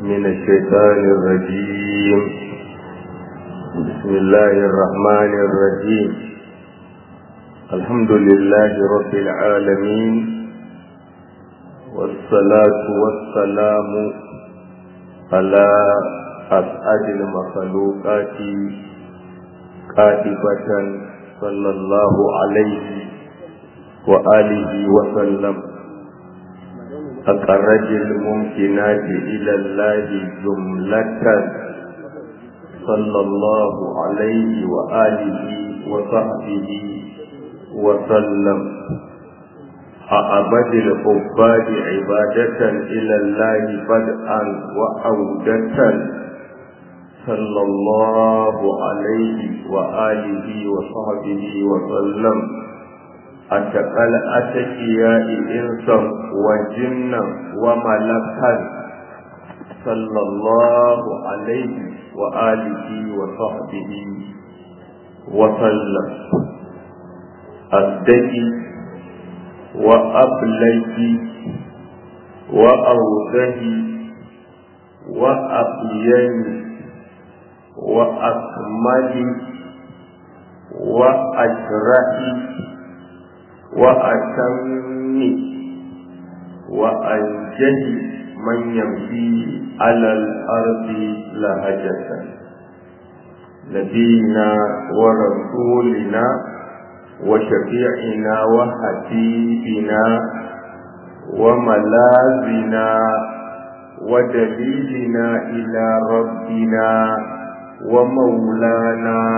من الشيطان الرجيم بسم الله الرحمن الرحيم الحمد لله رب العالمين والصلاة والسلام على أسعد المخلوقات قائبة صلى الله عليه وآله وسلم أقرج الممكنات إلى الله جملة صلى الله عليه وآله وصحبه وسلم أعبد العباد عبادة إلى الله بدءا وعودة صلى الله عليه وآله وصحبه وسلم أتقل أتكياء إنسا وجنا وملكا صلى الله عليه وآله وصحبه وسلم أدكي وأبلغي وأوزهي وأبيني وأكملي وأجرحي وأتمي وأنجلي من يمشي على الأرض لهجة نبينا ورسولنا وشفيعنا وحبيبنا وملاذنا ودليلنا إلى ربنا ومولانا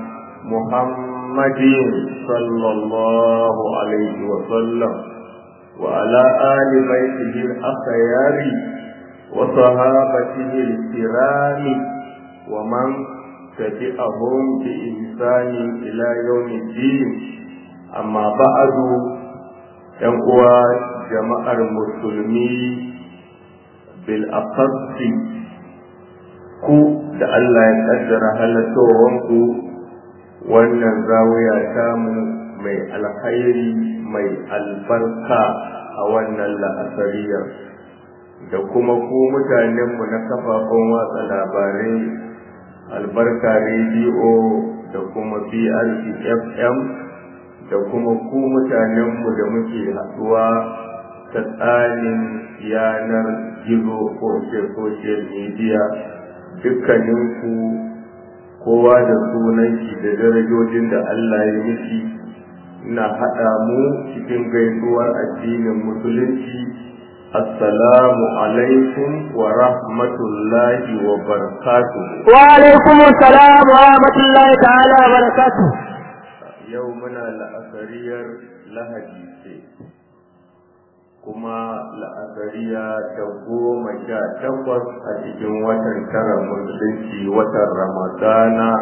محمد صلى الله عليه وسلم وعلى آل بيته الأخيار وصحابته الكرام ومن تبعهم بإحسان إلى يوم الدين أما بعد ينقوى جماعة المسلمين بالأخص ku da Allah ya kaddara halattowanku wannan zawiya tamu mai alkhairi mai albarka a wannan la'asariyar da kuma ku mutanenmu na kafafen watsa labarai albarka rediyo da kuma brc fm da kuma ku mutanenmu da muke haɗuwa ta tsarin yanar gizo ko social media dukkaninku kowa da sunan shi da darajojin da Allah ya mishi ina haɗa mu cikin gaisuwar addinin musulunci assalamu alaikum wa rahmatullahi wa barakatuh wa alaikum assalam wa rahmatullahi ta'ala wa barakatuh yau muna la'asariyar lahadi ce kuma la'asariya ta goma sha takwas a cikin watan tara musulunci watan ramadana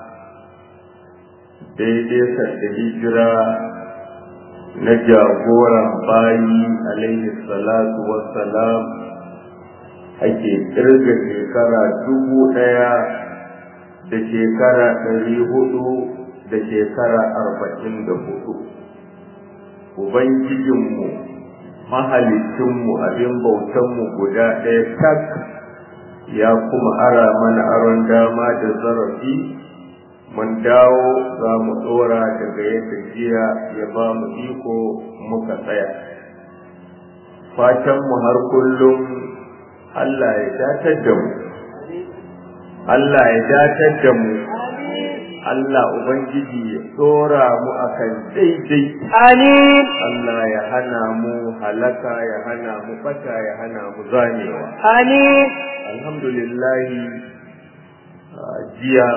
daidai sadda hijira na jagoran bayi alaihi salatu wassalam ake kirga shekara dubu ɗaya da shekara ɗari hudu da shekara arba'in da hudu ubangijinmu mahalicinmu abin bautanmu guda ɗaya tak ya kuma ara mana aron dama da zarafi mun dawo za mu ɗora daga yadda jiya ya ba mu iko muka tsaya fatanmu har kullum Allah ya datar da mu Allah ya datar da mu Allah Ubangiji ya tsora mu akan daidai. Amin. Allah ya hana mu halaka ya hana mu bata ya hana mu zamewa. Amin. Alhamdulillahi jiya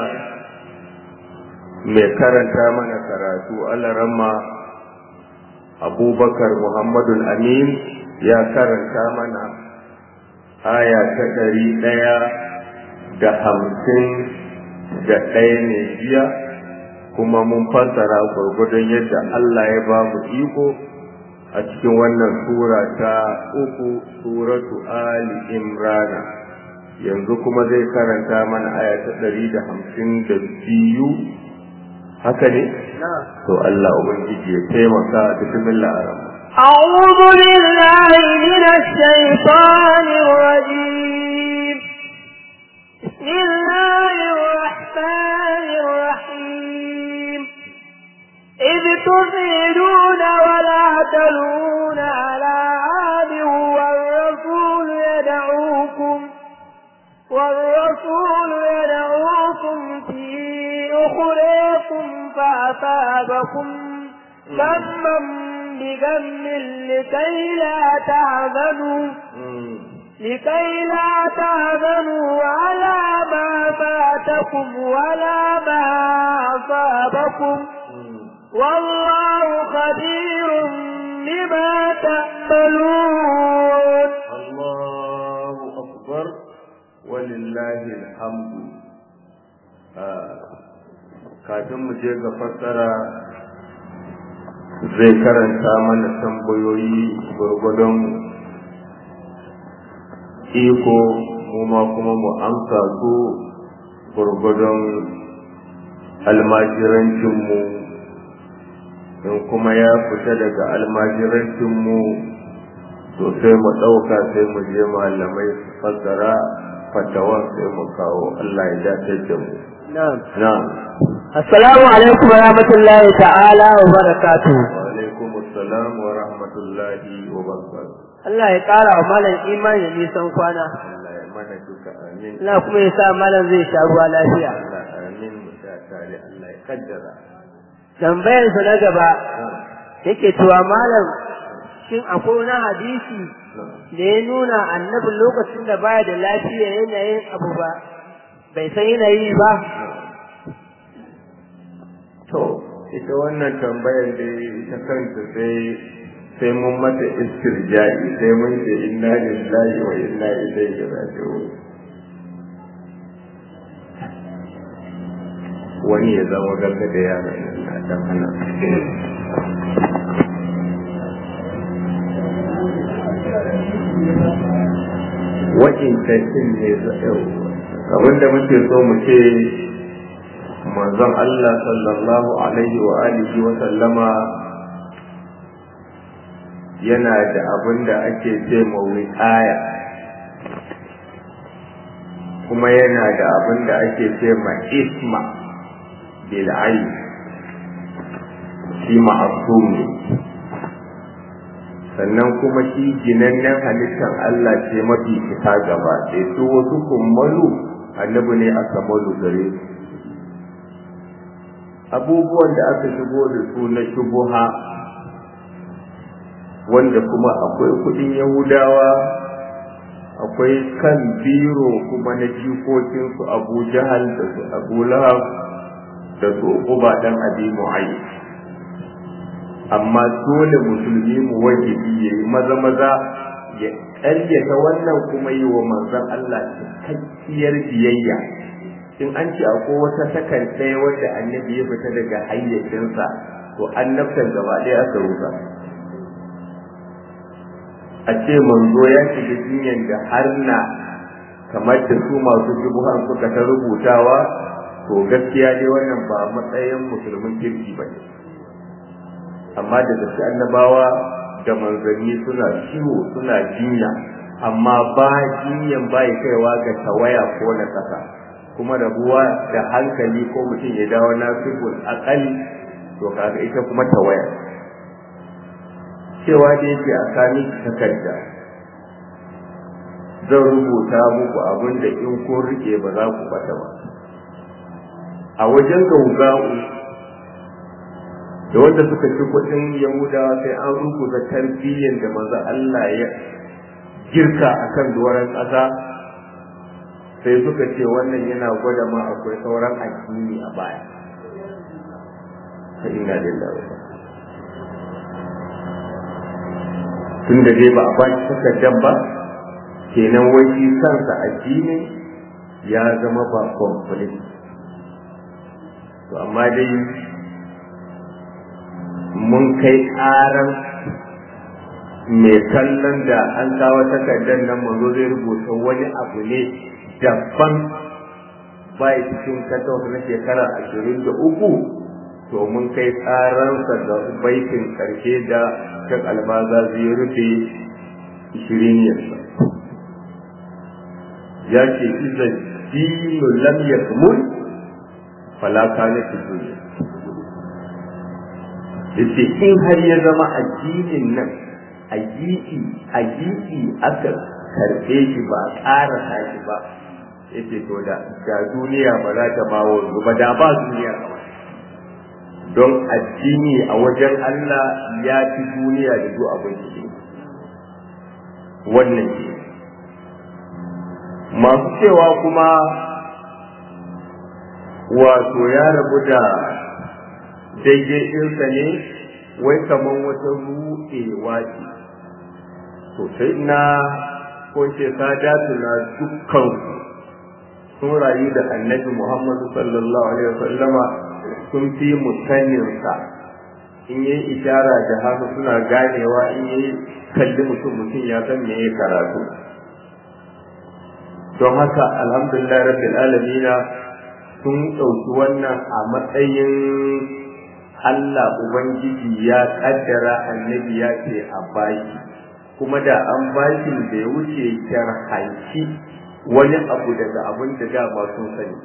mai karanta mana karatu alarama abubakar Muhammadul Amin ya karanta mana aya ta ɗari ɗaya da hamsin da ɗaya ne jiya kuma mun fassara gwargwadon yadda Allah ya ba mu iko a cikin wannan sura ta uku suratu Ali Imrana yanzu kuma zai karanta mana aya ta ɗari da hamsin da biyu haka ne? to Allah Ubangiji ya taimaka bismillah ar-rahman أعوذ بالله من الشيطان الرجيم يدعوكم والرسول يدعوكم في أخريكم فأصابكم غما بغم لكي لا تعملوا لكي لا تعملوا على ما فاتكم ولا ما أصابكم والله خبير بما تعملون الله أكبر ولله الحمد kafin mu je ga fassara zai karanta mana tambayoyi gwargwadon iko mu ma kuma mu amsa su gwargwadon almajirancinmu in kuma ya fita daga almajirancinmu to sai mu ɗauka sai mu je malamai su fassara fatawan sai mu kawo Allah ya dace da mu. نعم Na'am. السلام عليكم ورحمة الله تعالى وبركاته Wa alaikum assalam wa rahmatullahi wa barakatuh. Allah ya ƙara wa malam imani da nisan kwana Allah ya mana duka amin. Allah kuma ya sa malam zai sha ruwa lafiya Allah amin mu sha tare Allah ya kaddara. tambayarsa na gaba Na'am. yake cewa malam shin akwai wani hadisi Na'am. da ya nuna annabi lokacin da baya da lafiya yanayin abu ba bai san yanayi ba To, ita wannan tambayar da ita kanta sai sai mun mata istirja'i sai mun ce inna lillahi wa inna ilaihi raji'un. Wani ya zama garga da yaran nan na dan hana. Wa'in tashin ne zai kamar da muke so mu ce manzon Allah sallallahu alaihi wa alihi wa sallama yana da abin da ake ce ma wiqaya kuma yana da abin da ake ce ma isma bil ayn shi ma'asum ne sannan kuma shi ginannen halittar Allah ce mafi fita gaba sai su wasu kummalu annabi ne a kamalu gare su abubuwan da aka shigo da su na shubuha wanda kuma akwai kudin yahudawa akwai kan biro kuma na jikokinsu abu jahal da su abu lahab da su uba dan abi mu'ayyid amma dole musulmi mu wajibi ya yi maza maza ya ƙaryata wannan kuma yi wa manzon Allah cikakkiyar biyayya in an ce akwai wata sakan ɗaya wanda annabi ya fita daga hayyacinsa to annabtan gaba ɗaya aka rusa a ce manzo ya shiga jinyar da har na kamar da su masu shubuhan suka ta rubutawa to gaskiya dai wannan ba matsayin musulmin kirki ba ne amma da gaske annabawa da manzanni suna ciwo suna jinya amma ba jinyan ba ya kaiwa ga tawaya ko na ƙasa kuma rabuwa da hankali ko mutum ya dawo nasibul akali to kaga ita kuma tawaya cewa da yake a sami takarda zan rubuta muku abin da in kun rike ba za ku bata ba a wajen gauga'u da wanda suka ci kudin yahudawa sai an rubuta tarbiyyar da maza Allah ya girka a kan doron ƙasa sai suka ce wannan yana gwada ma akwai sauran addini a baya fa inna lillahi wa tun da dai ba a ba shi takardar ba kenan wai shi kansa addinin ya zama ba complete to amma dai mun kai ƙaran mai kallon da an kawo takardar nan mazo zai rubuta wani abu ne daban bai cikin katon na shekara ashirin da uku to mun kai tsaransa da baitin karshe da kan albaza zai rufe shiriniyarsa ya ce iza dinu lam yakmul fala kana fi dunya yace in har ya zama addinin nan a giki a giki aka karɓe shi ba a ƙara shi ba yace to da da duniya ba za ta ba wa ba da ba duniya kawai don addini a wajen Allah ya fi duniya da duk abin da wannan ke masu cewa kuma wato ya rabu da daidai ɗinsa ne wai kamar wata ruɗewa ce to sai na ko ce sadatu na dukkan sun rayu da annabi Muhammadu sallallahu alaihi wasallama sun fi mutaninsa in yi ishara da haka suna ganewa in yi kalli mutum mutum ya san me ya karatu don haka alhamdulillah rabbil alamina sun ɗauki wannan a matsayin Allah Ubangiji ya ƙaddara annabi ya ce a baki kuma da an baki da ya wuce kyar hanci wani abu daga abin da dama sun sani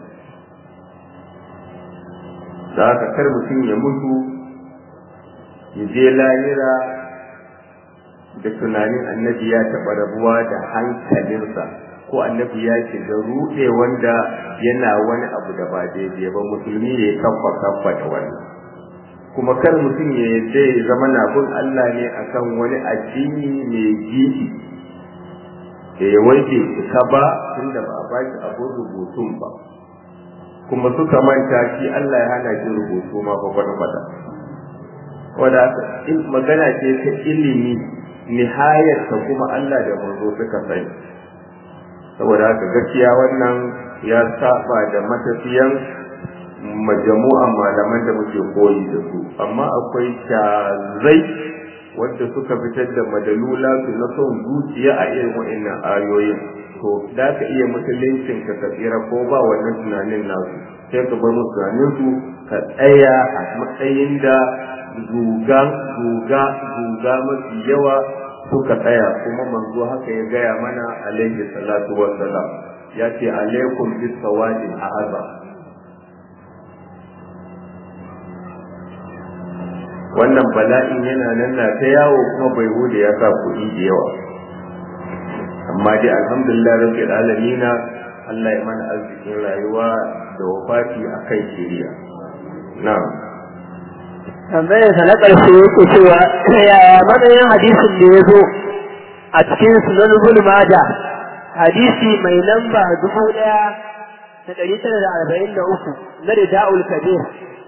da haka kar mutum ya mutu ya je lahira da tunanin annabi ya taɓa rabuwa da hankalinsa ko annabi ya shiga ruɗe wanda yana wani abu da ba daidai ba musulmi ya kafa kafa da wannan kuma kar mutum ya yadda ya zama na bin Allah ne akan wani addini mai gidi da ya wanke ka ba tunda ba a baki abin rubutun ba kuma suka manta shi Allah ya hana shi rubutu ma ba kwata kwata wanda magana ce ta ilimi nihayar ta kuma Allah da manzo suka sani saboda haka gaskiya wannan ya saba da matafiyan majamu'an malaman da muke koyi da su amma akwai shazai wanda suka fitar da madalula su na son zuciya a irin wa'annan ayoyin to da ka iya musuluncin ka tsira ko ba wannan tunanin nasu sai ka bar musu tunanin su ka tsaya a matsayin da zuga zuga zuga mafi yawa suka tsaya kuma manzo haka ya gaya mana alaihi salatu wassalam ya ce alaikum bis sawadin a'azam wannan bala'in yana nan na ta yawo kuma bai hude ya sa kuɗi da yawa amma dai alhamdulillah rabbil alamina Allah ya mana arzikin rayuwa da wafati a kai shiriya na'am tambayar sa na ƙarshe yake cewa yaya matsayin hadisin da ya zo a cikin sunan bulmada hadisi mai lamba dubu ɗaya da ɗari tara da arba'in da uku na rida'ul kabir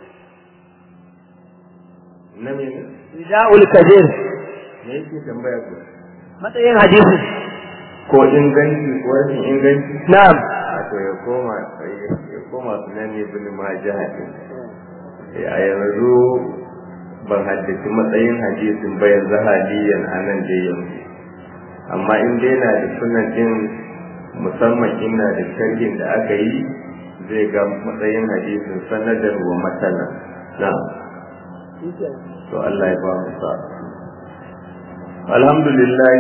na me rida'ul kabir me yake tambaya ku matsayin hadisi ko inganci ko rashin inganci na'am a to ya koma ya koma sunan ne bin majah a yanzu ban haddace matsayin hadisin ba yanzu haliyan a nan dai yanzu amma in dai na da sunan din musamman ina da sharhin da aka yi zai ga matsayin hadisin sanadar wa matsala na to Allah ya ba mu sa alhamdulillah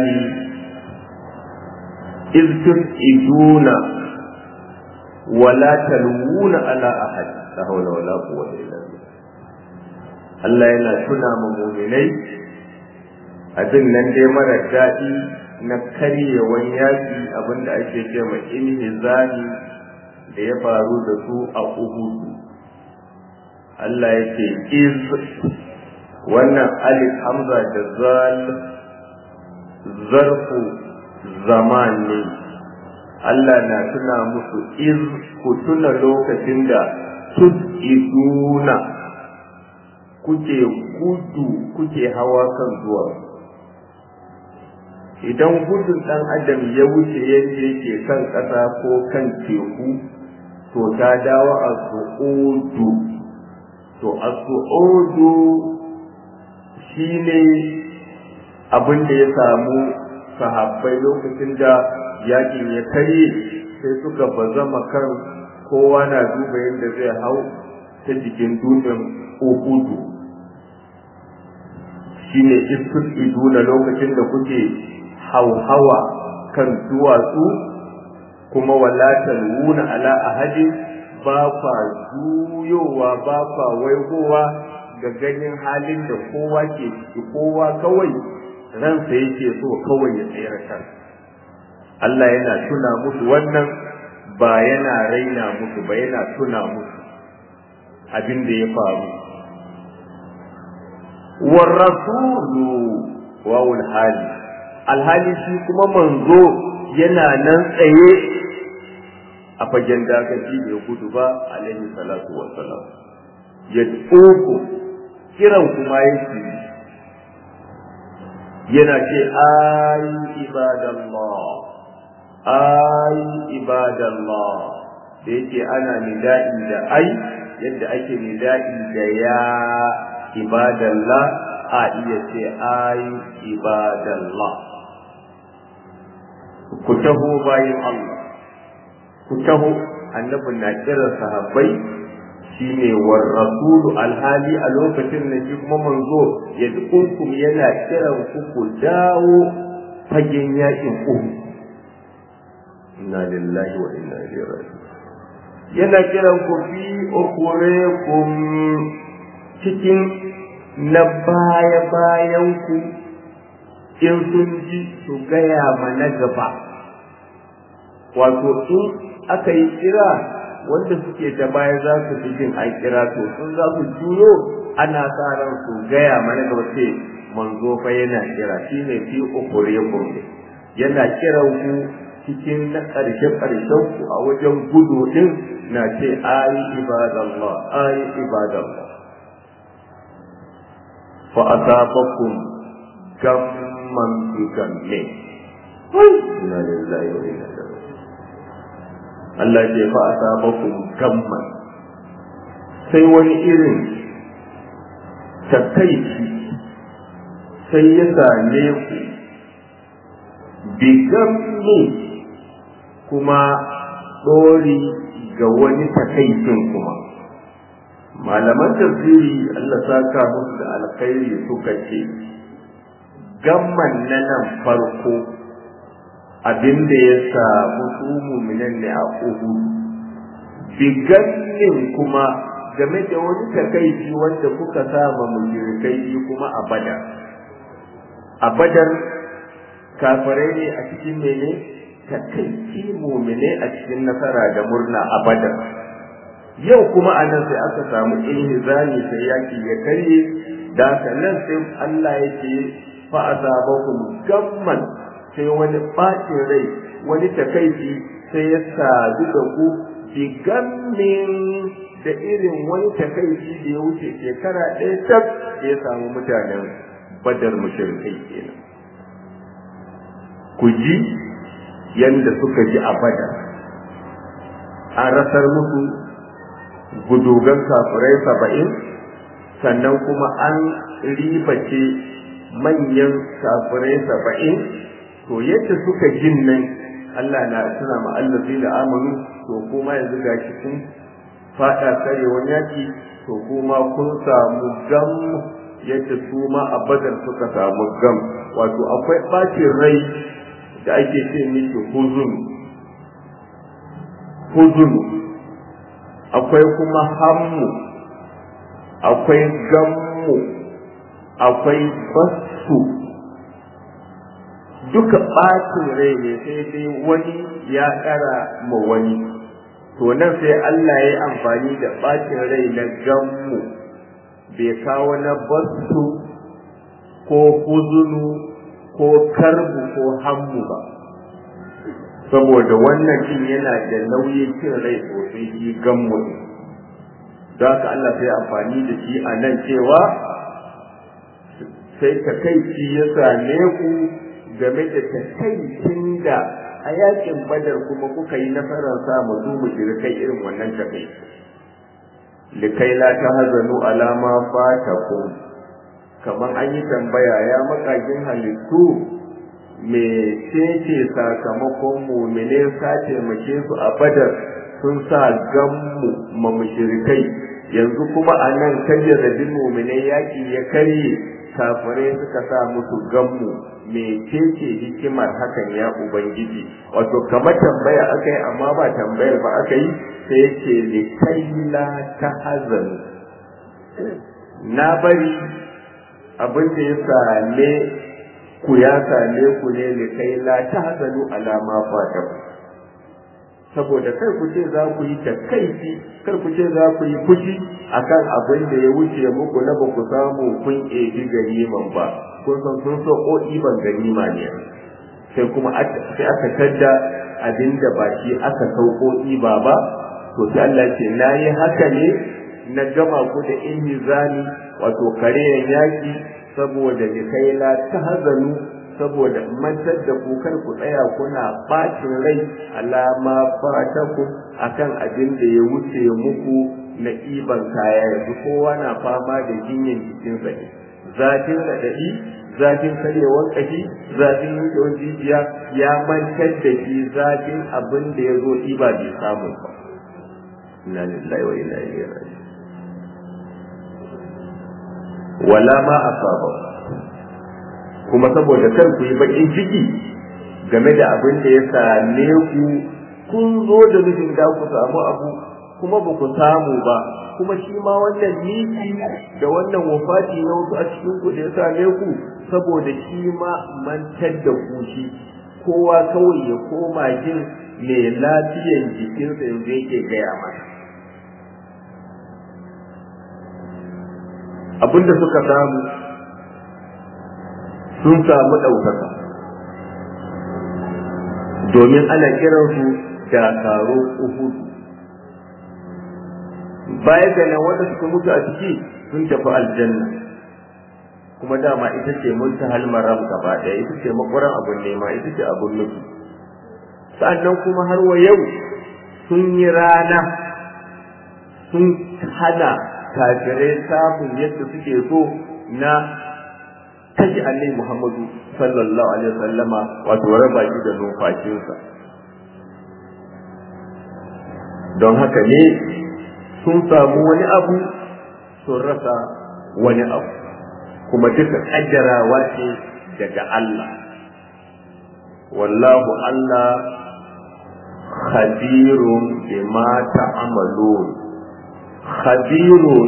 iz tusiduna wala talwuna ala ahad la hawla wala quwwata illa billah Allah yana tuna ma muminai abin nan dai mara daɗi na karyewan yaƙi abinda ake ce ma inhizami da ya faru da su a Uhudu. Allah ya ce iz wannan alif hamza da zal zarfu zaman ne Allah na tuna musu iz ku tuna lokacin da tud'iduna kuke gudu kuke hawa kan zuwa idan gudun ɗan adam ya wuce yadda yake kan ƙasa ko kan teku to ta dawo a su'udu to a su'udu shi ne abin da ya samu sahabbai lokacin da yakin ya karye sai suka bazama kan kowa na duba yadda zai hau ta jikin dutsen uhudu shine iskul iduna lokacin da kuke hauhawa kan duwatsu kuma wala talwuna ala ahadin ba kwa juyowa ba kwa waigowa ga ganin halin da kowa ke ciki kowa kawai ransa yake so kawai ya tsayar kan Allah yana tuna musu wannan ba yana raina musu ba yana tuna musu abin da ya faru warrasulu wawul hali alhali shi kuma manzo yana nan tsaye a fagen dakaci bai gudu ba alaihi salatu wassalam ya tsoko kiran kuma yake yana ce ayi ibadallah ayi ibadallah da yake ana nida'i da ai yadda ake nida'i da ya ibadallah a iya ce ai ibadallah ku taho bayan Allah ku taho annabin na kira sahabbai shine war rasulu alhali a lokacin da shi kuma manzo ya dukunkum yana kiran ku ku dawo fagen yakin ku inna lillahi wa inna ilaihi raji'un yana kiran ku fi ukurekum cikin na baya-bayan ku in sun ji su gaya mana gaba wato in aka yi kira wanda suke ta baya za su fi jin an kira to sun za su juyo ana sa ran su gaya mana gaba ce manzo fa yana kira shi ne fi ukure ne yana kiran ku cikin na ƙarshe ƙarshen ku a wajen gudu din na ce ayi ibadallah ayi ibadallah fa asabakum gamman bi gamme inna lillahi wa inna ilaihi Allah ce fa asabakum gamman sai wani irin takaici sai ya same ku bi gamme kuma ɗori ga wani takaicin kuma malaman tafsiri Allah saka musu da alkhairi suka ce gamman na nan farko abinda ya samu su muminan ne a uhu bigannin kuma game da wani takaici wanda kuka sama mujirikai kuma a badar a badar kafirai ne a cikin mene takaici mumine a cikin nasara da murna a badar yau kuma a nan sai aka samu inhizami sai yaki ya karye da nan sai Allah ya ce fa asabakum gamman sai wani bacin rai wani takaici sai ya sadu da ku bi gammin da irin wani takaici da ya wuce shekara ɗaya tab da ya samu mutanen badar mushrikai kenan ku ji yanda suka ji a badar an rasar musu gudugan kafirai saba'in sannan kuma an ribace manyan kafirai saba'in to yadda suka jin nan Allah na suna ma'allafi da amanu to kuma yanzu gashi kun fada karewan yaki to kuma kun samu gam yadda su ma a badar suka samu gam wato akwai bacin rai da ake ce miki huzun huzun akwai kuma hammu akwai gammu akwai basu duka ɓacin rai ne sai dai wani ya ƙara ma wani to nan sai Allah ya yi amfani da ɓacin rai na gammu bai kawo na basu ko huzunu ko karbu ko hammu ba saboda wannan cin yana da nauyin cin rai sosai shi gammu ne don haka Allah sai amfani da shi a nan cewa sai takaici ya same ku game da takaicin da a yakin badar kuma kuka yi nasarar samu su mushrikai irin wannan takaici likai la ta hazanu alama fatakum kamar an yi tambaya ya makagin halittu me ce sakamakon mumine sa taimake su a badar sun sa gammu ma mushrikai yanzu kuma a nan kayyar da mumine yaki ya karye kafirai suka sa musu gammu me ce hikimar hakan ya ubangiji wato kamar tambaya aka yi amma ba tambayar ba aka yi sai ce likaila ta hazanu na bari abin da ya same ku ya same ku ne da kai la tahzanu ala ma fatakum saboda kar ku ce za ku yi takaici kar ku ce za ku yi fushi akan abin da ya wuce muku na ba ku samu kun ebi ganiman ba kun san sun so ko iban ganima ne sai kuma sai aka tadda abin da ba shi aka sauko iba ba to sai Allah ce na yi haka ne na gama ku da inhizami wato kareyan yaki saboda kai la tahzanu saboda mantar da ku kar ku tsaya kuna bacin rai alama fatakum akan abin da ya wuce muku na iban kaya yanzu kowa na fama da jinyan jikinsa ne zafin raɗaɗi zafin karyewar ƙashi zafin yankewar jijiya ya mantar da shi zafin abin da ya zo iba bai samu ba inna lillahi wa inna ilaihi raji'un wala ma asaba kuma saboda kar ku yi bakin ciki game da abin da ya same ku kun zo da nufin da ku samu abu kuma ba ku samu ba kuma shi ma wannan miki da wannan wafati na wasu a cikin ku da ya same ku saboda shi ma mantar da ku shi kowa kawai ya koma jin mai lafiyan jikinsa yanzu yake gaya masa abinda suka samu sun samu ɗaukaka domin ana kiransu dakaro uhudu baya ga nan wanda suka mutu a ciki sun tafi aljanna kuma dama ita ce muntahal maram gaba ɗaya ita ce makwaran abun nema ita ce abun nufi sa'annan kuma har wa yau sun yi rana sun hana kafirai samun yadda suke so na kashe annabi Muhammadu sallallahu alaihi wasallama wato raba shi da numfashinsa don haka ne sun samu wani abu sun rasa wani abu kuma duka kaddarawa ce daga Allah wallahu Allah khabirun bima ta'malun khabirun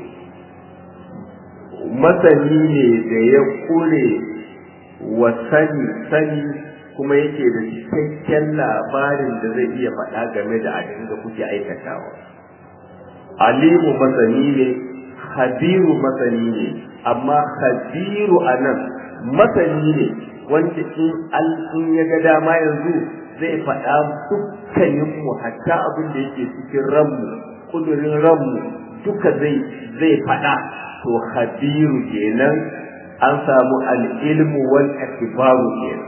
masani ne da ya kure wa sani sani kuma yake da cikakken labarin da zai iya faɗa game da abin da kuke aikatawa alimu masani ne habiru masani ne amma habiru a nan masani ne wanda in ya ga dama yanzu zai faɗa dukkaninmu hatta abin da yake cikin ranmu kudurin ranmu duka zai zai faɗa to habiru kenan an samu al'ilmu wal akibaru kenan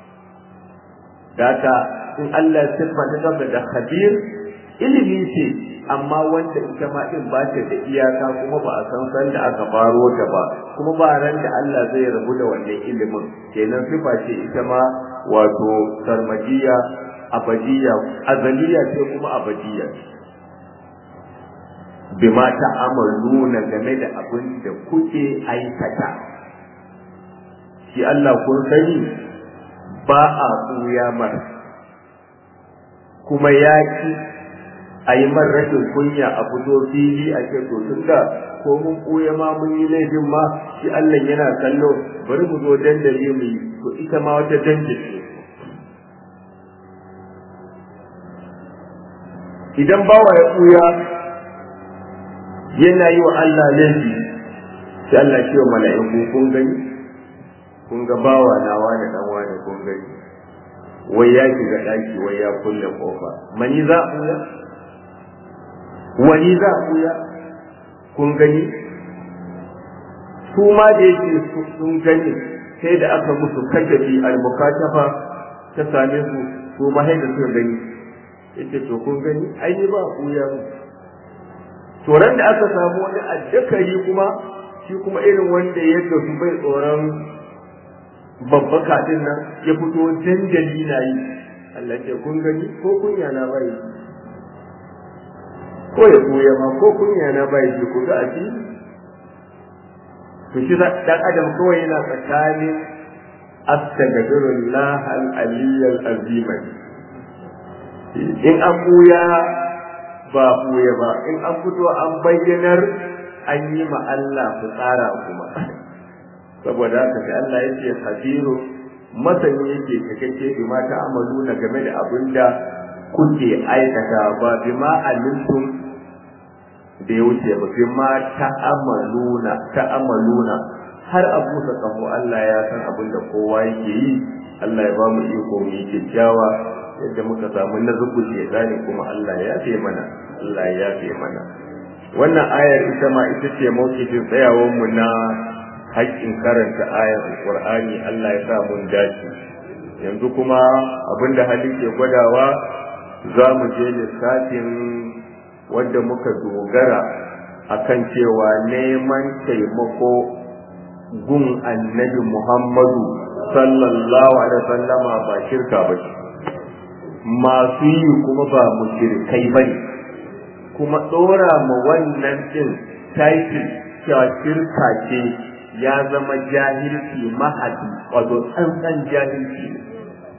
Daka in Allah ya siffanta gaba da khabir ilimi ce amma wanda ita ma din ba ta da iyaka kuma ba a san san da aka faro ta ba kuma ba ran da Allah zai rabu da wannan ilimin kenan sifa ce ita ma wato sarmadiya abadiya azaliya ce kuma abadiya bima ta'amaluna game da abin da kuke aikata shi Allah kun sani ba a tsuya mar kuma ya ki a yi mar rashin kunya a fito fili a ce to tun da ko mun ɓuya ma mun yi laifin ma shi Allah yana kallo bari mu zo dandali mu yi to ita ma wata dandali idan bawa ya ɓuya yana yi wa Allah laifi sai Allah ce wa mala'iku kun gani kun ga bawa nawa da dan wani kun gani wai ya shiga daki wai ya kulle kofa mani za a buya wani za a buya kun gani su ma da yake sun gani sai da aka musu kashafi al-mukashafa ta same su su ma sai da suka gani yace to kun gani ai ni ba buya mu to ran da aka samu wani addakari kuma shi kuma irin wanda yadda su bai tsoron babba kaɗin nan ya fito dandali na yi Allah ce kun gani ko kunya na bai ko ya koya ma ko kunya na bai ji ku ga a ci to shi dan adam kawai yana tsakanin astaghfirullah al-aliyyal azim in an buya ba buya ba in an fito an bayyanar an yi ma Allah fitsara kuma saboda haka sai Allah ya ce hadiru masani yake cikakke bi ma ta'amaluna game da abin da kuke aikata ba bi ma alimtum da ya wuce ba bi ma ta'amaluna ta'amaluna har abu sa kamo Allah ya san abin da kowa yake yi Allah ya ba mu iko mu yi kyakkyawa yadda muka samu na zuku shedani kuma Allah ya yafe mana Allah ya yafe mana wannan ayar ita ma ita ce mawkifin tsayawar mu na haƙƙin karanta ayar alƙur'ani Allah ya sa mun dace yanzu kuma abinda hali ke gwadawa za mu je lissafin wanda muka dogara akan cewa neman taimako gun annabi Muhammadu sallallahu alaihi wasallama ba shirka ba ce masu yi kuma ba mushrikai ba ne kuma ɗora ma wannan ɗin title cewa shirka ce ya zama jahilci mahadi wato tsantsan jahilci ne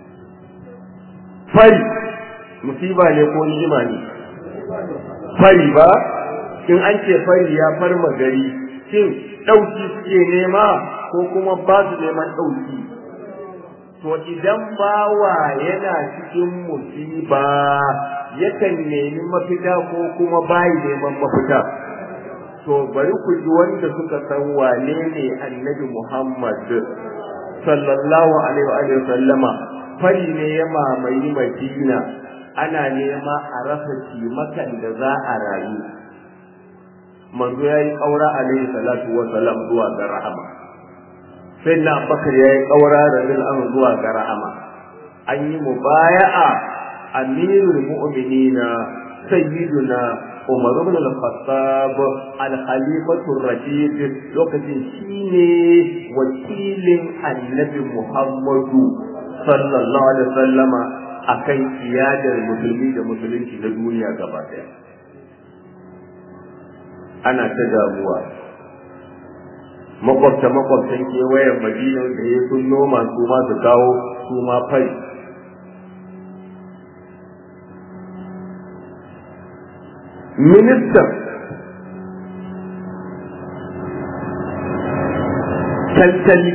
fari musiba ne ko ni'ima ne fari ba in an ce fari ya farma gari shin ɗauki suke nema ko kuma ba su neman ɗauki to idan bawa yana cikin musiba yakan nemi mafita ko kuma bayi neman mafita to bari ku ji wanda suka san wane ne annabi Muhammad sallallahu alaihi wa sallama fari ne ya mamayi Madina ana nema a rasa cimakan da za a rayu manzo ya yi ƙaura alaihi salatu wa salam zuwa ga rahama sai na bakar ya yi ƙaura da an zuwa ga rahama an yi mubaya'a amirul mu'minina sayyiduna umar ibn al-khattab al-khalifatu ar-rashid lokacin shine wakilin annabi muhammadu sallallahu alaihi wasallama akan iyadar musulmi da musulunci na duniya gaba daya ana ta damuwa makwabta makwabtan kewayen madina da ya sun noma su ma su kawo su ma fari ministan tattali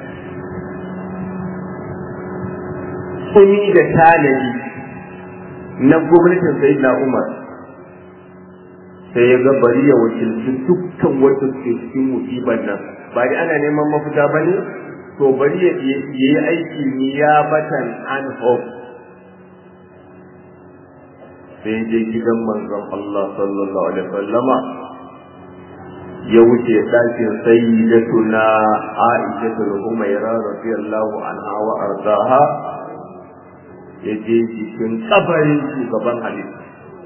tsumi da tanadi na gwamnatin sayyidina umar sai ya ga bari ya wakilci dukkan wanda suke cikin musibar nan ba dai ana neman mafita ba ne to bari ya yi aiki niyabatan an hope sai je gidan manzon Allah sallallahu alaihi wasallama ya wuce ɗakin sayyidatuna Aisha al-Humayra radiyallahu anha wa ardaha ya je cikin kabarin shugaban halitta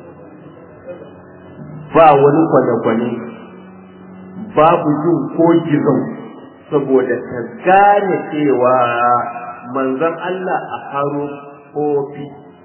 ba wani kwane-kwane babu jin ko gizon saboda ta gane cewa manzon Allah a haro kofi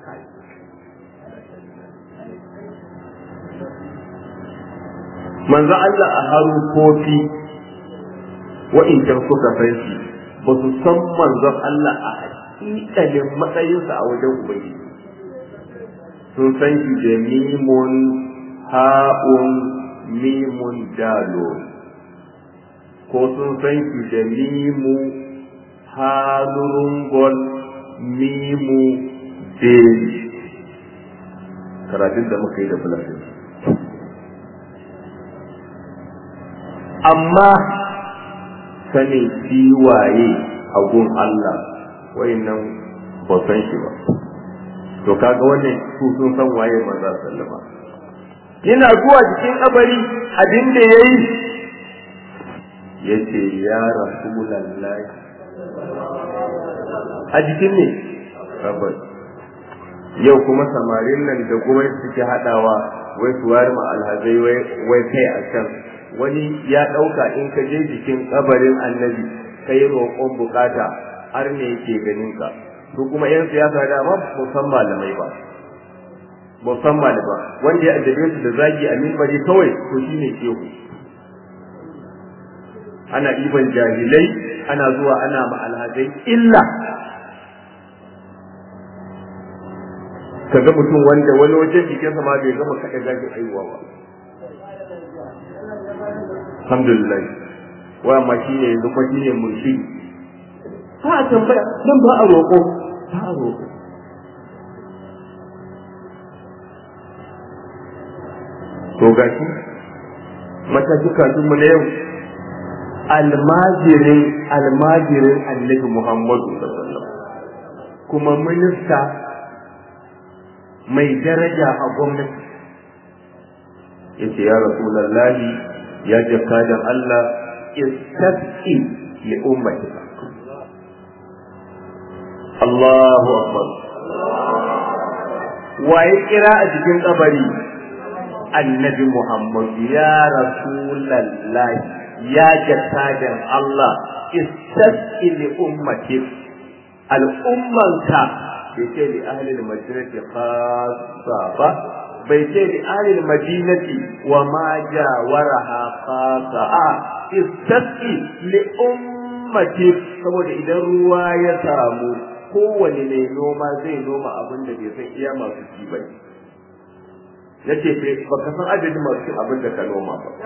manzon Allah a haro kofi wa'incan suka san shi ba su san manzon Allah a hakikalin matsayinsa a wajen Ubangiji sun san shi da mimun ha'un mimun dalo ko sun san shi da mimu halurungon mimu deli karatun da muka yi da fulafin amma sanin kiwaye a gun Allah wayannan ba san shi ba to kaga wannan su sun san waye maza sallama yana zuwa cikin kabari abin da ya yi ya ce ya rasulallahi a jikin ne kabari yau kuma samarin nan da kuma suke haɗawa wai su wari ma alhazai wai kai a can wani ya ɗauka in ka je jikin kabarin annabi kai roƙon bukata har ne yake ganin ka su kuma 'yan siyasa da ba musan malamai ba musamman ba wanda ya addabe su da zagi a mimbari kawai to shine shehu ana iban jahilai ana zuwa ana ma alhazai illa kaga mutum wanda wani wajen jikinsa ma bai gama kaɗa zagin aiwa ba alhamdulillah wa ma shi ne yanzu kuma shi ne murshi ba a tambaya nan ba a roƙo ba a roƙo to ga shi matashi mu na yau almajirin almajirin annabi muhammadu sallallahu kuma minista mai daraja a gwamnati ya ce ya rasulallahi ya jaka da Allah istasqi li ummati Allahu akbar waye kira a cikin kabari annabi Muhammad ya rasulallahi ya jaka da Allah istasqi li ummati al'ummanka bai ce li ahlil madinati khassa ba bai ce li ahlil madinati wa ma jawaraha khassa a istasqi li ummati saboda idan ruwa ya samu kowane mai noma zai noma abin da bai san iya masu ci ba yace ba ka san adadin masu cin abin da ka noma ba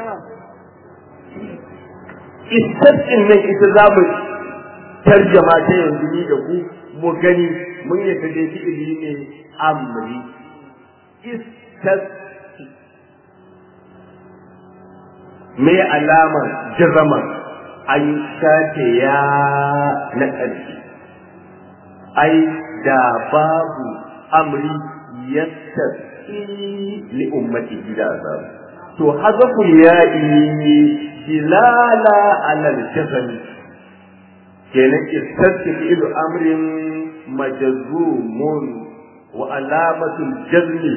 istasqin nan ita za mu tarjama ta yanzu ni da ku mu gani mun yadda dai fi'ili ne amri istas me alamar jazama an shafe ya na ƙarshe ai da babu amri yastasi li ummati da azab to hazafu ya'i dilala alal jazami kenan istatti fi'lu amrin majzumun wa alamatul jazmi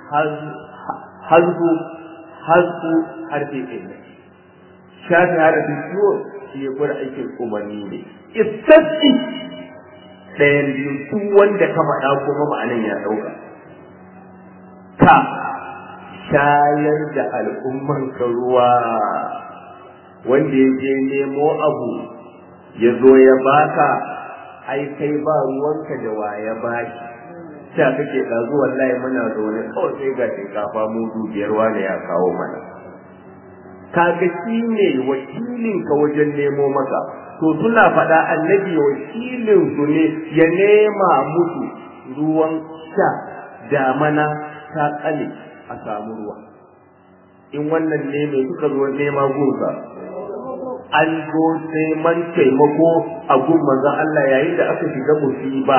hazbu hazbu harfi illa shafi harfi ciwo shi ya gwada aikin umarni ne istatti ɗayan biyu duk wanda ka faɗa kuma ma'anan ya ɗauka ka shayar da al'umman ka ruwa wanda ya je nemo abu ya zo ya baka ai kai ba ruwanka da waya bashi sha kake ɗazu wallahi muna zaune kawai sai ga shinkafa mudu biyar wane ya kawo mana kaga shi ne wakilin ka wajen nemo maka to suna faɗa annabi wakilin su ne ya nema musu ruwan sha damana ta ƙale a samu ruwa in wannan ne mai suka zo nema gunsa an zo neman taimako a gun manzon Allah yayin da aka shiga musiba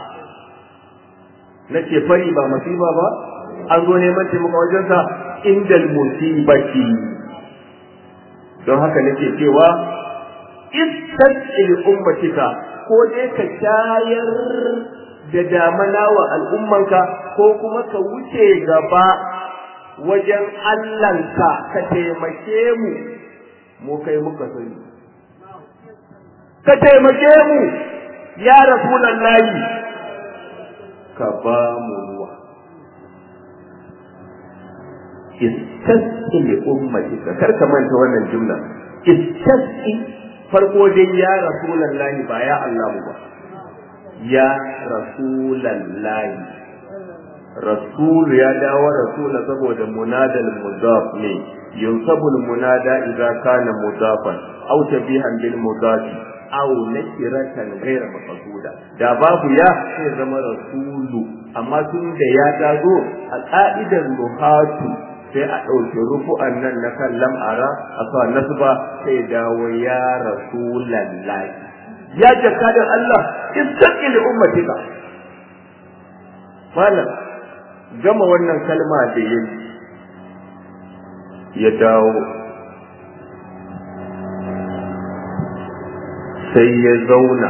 na ce fari ba musiba ba an zo neman taimako wajensa indal musibati don haka nake cewa istasqil ummatika ko dai ka shayar da damana wa al'ummanka ko kuma ka wuce gaba wajen Allahnka ka taimake mu mu kai muka sani ka taimake mu ya rasulallahi ka ba mu ruwa istasqi li ummatika kar ka manta wannan jumla istasqi farko dai ya rasulallahi ba ya Allah ba ya rasulallahi rasul ya dawo rasula saboda munadal mudaf ne yunsabu munada idza kana mudafan aw tabihan bil mudafi aw nakiratan ghayra maqsuda da babu ya sai zama rasulu amma tun da ya dazo a ka'idar ruhatu sai a ɗauki rufu'an nan na kan lam'ara a sa nasba sai dawo ya rasulallahi ya jakadar Allah istaqil ummatika malam gama wannan kalma da yayi ya dawo sai ya zauna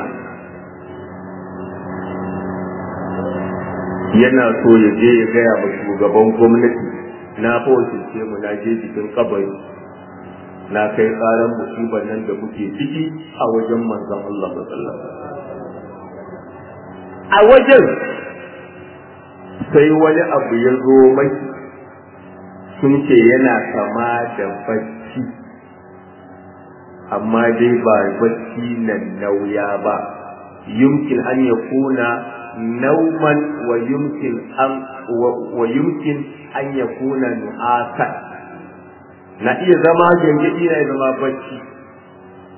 yana so ya je ya gaya wa shugaban gwamnati na ce mu na je cikin kabari na kai tsaron musibar nan da muke ciki a wajen manzon Allah sallallahu a wajen sai wani abu ya zo mai sun ce yana kama da bacci amma dai ba bacci nan nauya ba yumkin an ya kuna nauman wa yumkin an wa yumkin an ya kuna nu'asan na iya zama gangadi na zama bacci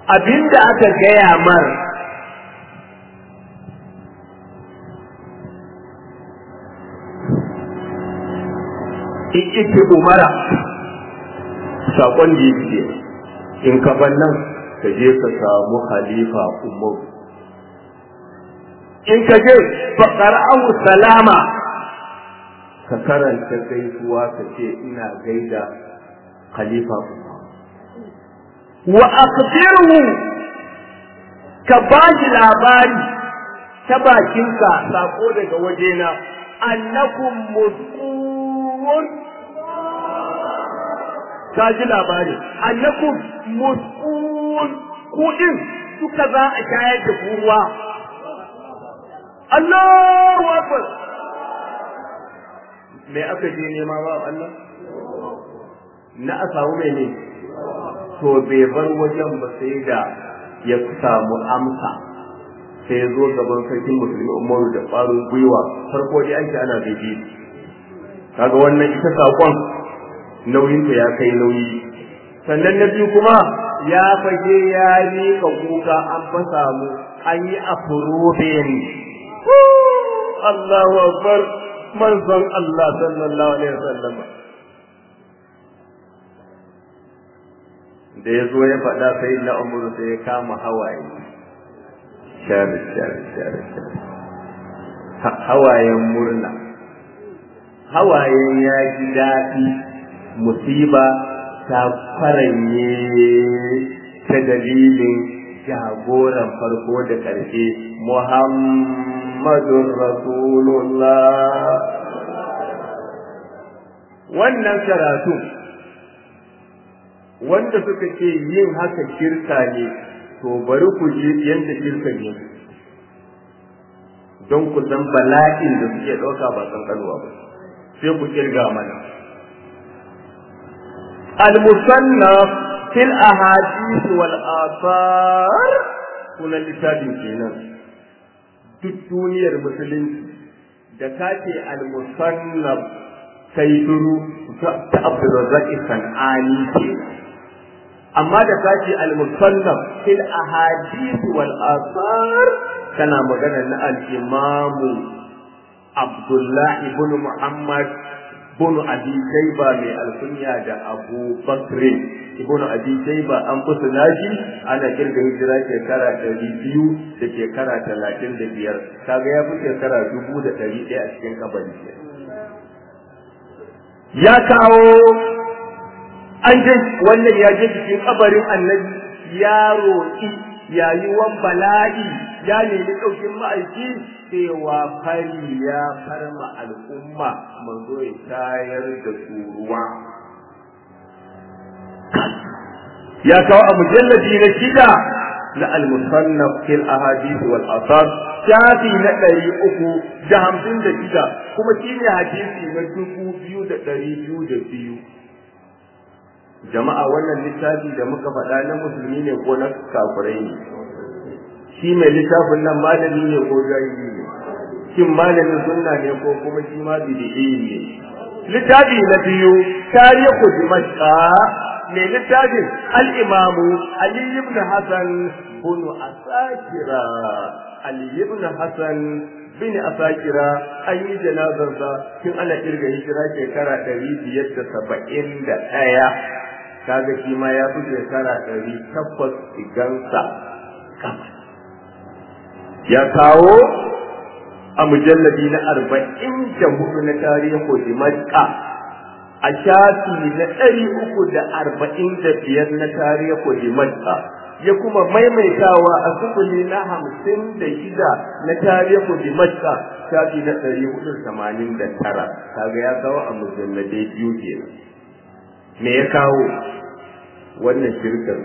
abinda aka gaya mar ike umara saƙon da yake in ka nan ka je ka samu khalifa umaru in ka je faƙar'ahu salama ka karanta gaisuwa ka ce ina gaida khalifa wa akhbirhu ka ba shi labari ta bakinka sako daga wajena annakum musqun ka ji labari annakum musqun ku din suka za a shayar da ku ruwa Allahu akbar me aka je nema ba Allah na a samu mene to bai bar wajen ba sai da ya samu amsa sai ya zo gaban sarkin musulmi umaru da ƙwarin gwiwa farko dai ake ana bebe kaga wannan ita saƙon nauyinta ya kai nauyi sannan na biyu kuma ya fage ya miƙa kuka an fa samu an yi afurobin Allahu akbar manzon Allah sallallahu alaihi wasallam da ya zo ya faɗa sai na umuru sai ya kama hawaye shar shar shar shar hawayen murna hawayen ya ji daɗi musiba ta faranye ta dalilin jagoran farko da ƙarshe Muhammadun Rasulullah wannan karatu wanda suka ce yin haka shirka ne to bari ku ji yadda shirka ne don ku san bala'in da suke ɗauka ba kankanuwa ba sai ku kirga mana al-musannaf fil ahadith wal athar sunan littafin kenan duk duniyar musulunci da kace al-musannaf sai duru ta Abdulrazzaq Sanani kenan amma da kace al-musannaf fil ahadith wal athar kana magana na al-imam Abdullah ibn Muhammad ibn Abi Shayba mai alkunya da Abu Bakr ibn Abi Shayba an kusa nashi ana kirga hijira shekara ɗari biyu da shekara talatin da biyar kaga ya fi shekara dubu da ɗari ɗaya a cikin kabari ya kawo an je wannan ya je cikin kabarin annabi ya roƙi yayuwan bala'i ya nemi ɗaukin ma'aiki cewa fari ya farma al'umma manzo ya tayar da ruwa. ya kawo a mujalladi na shida na al-musannaf fil ahadith wal asar shafi na ɗari uku da hamsin da shida kuma shine hadisi na dubu biyu da ɗari biyu da biyu jama'a wannan littafi da muka faɗa na musulmi ne ko na kafirai ne shi mai littafin nan malami ne ko jahili ne shin malamin sunna ne ko kuma shi ma bid'i ne littafi na biyu tarihu dimashqa mai littafin al-imamu ali ibn hasan bin asakira ali ibn hasan bin asakira an yi janazarsa tun ana kirga hijira shekara ɗari biyar da saba'in da ɗaya kaga shi ma ya fi shekara ɗari takwas igansa kama ya kawo a mujalladi na arba'in da hudu na tarihin dimashqa a shafi na ɗari uku da arba'in da biyar na tarihin dimashqa ya kuma maimaitawa a sufuli na hamsin da shida na tarihin dimashqa shafi na ɗari hudu tamanin da tara kaga ya kawo a mujalladai biyu kenan me ya kawo wannan shirkar